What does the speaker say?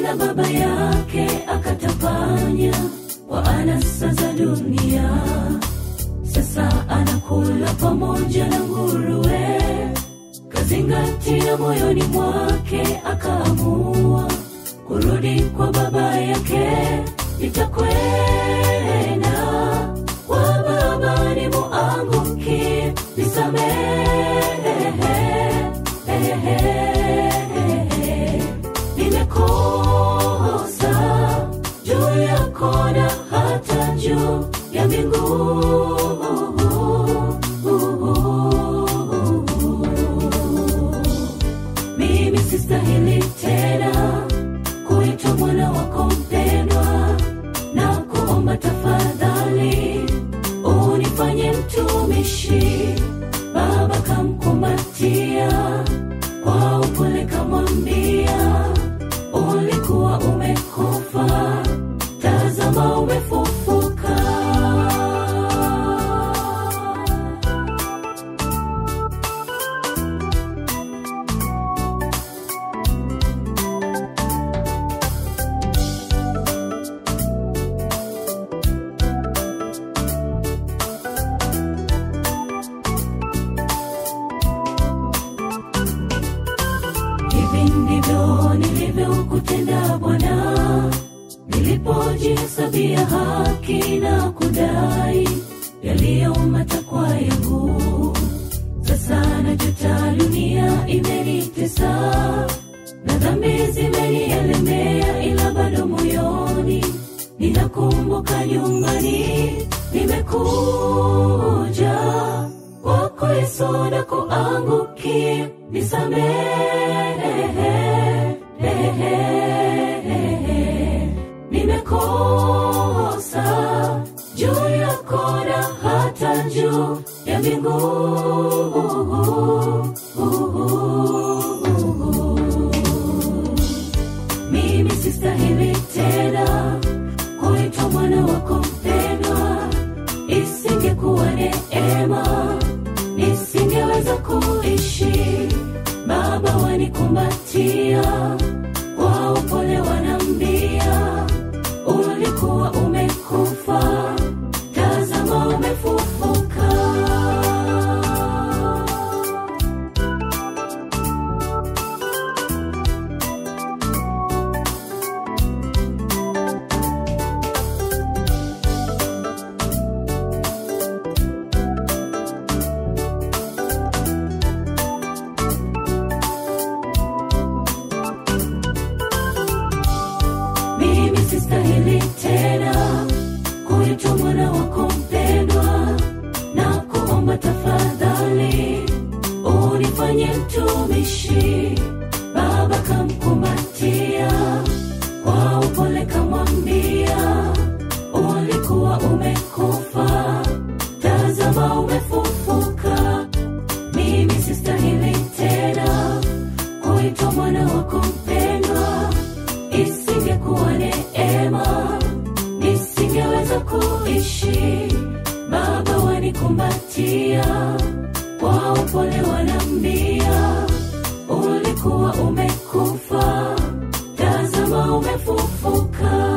na baba yake akatapanya kwa anasa za dunia sasa anakula pamoja na nguruwe kazingatia moyoni mwake akaamua kurudi kwa baba yake itakwenda kwa baba ni muanguki nisamehe nimekosa juu yako na hata juu ya mbingu mimi sistahili tena kuitwa mwana wako mpendwa na kuomba tafadhali unifanye mtumishi baba kamkumbatia kwa upole kamwambia ulikuwa umekufa tazama umefufuka hivi ndivyo nilivyokutenda bwana nilipojihesabia haki na kudai yaliyo matakwa yangu sasa najuta dunia imenitesa na dhambi zimenielemea ila bado moyoni ninakumbuka nyumbani nimekuja kwako yesu na kuangukia nisamehe nimekosa juu yako na hata juu ya mbingu mimi sistahili tena kuitwa mwana wako mpendwa isingekuwa neema nisingeweza kuishi baba wanikumbatia kwa upole wanambia ulikuwa umekufa tazama umefufuka mimi sistahili tena kuitwa mwana wako mpendwa na kuomba tafadhali unifanye mtumishi baba kamkumbatia kwa upole kamwambia ulikuwa umekufa tazama umefufuka mimi sistahili tena kuitwa mwana wako mpendwa isingekuwa neema nisingeweza kuishi baba wanikumbatia kwa upole wanambia ulikuwa umekufa tazama umefufuka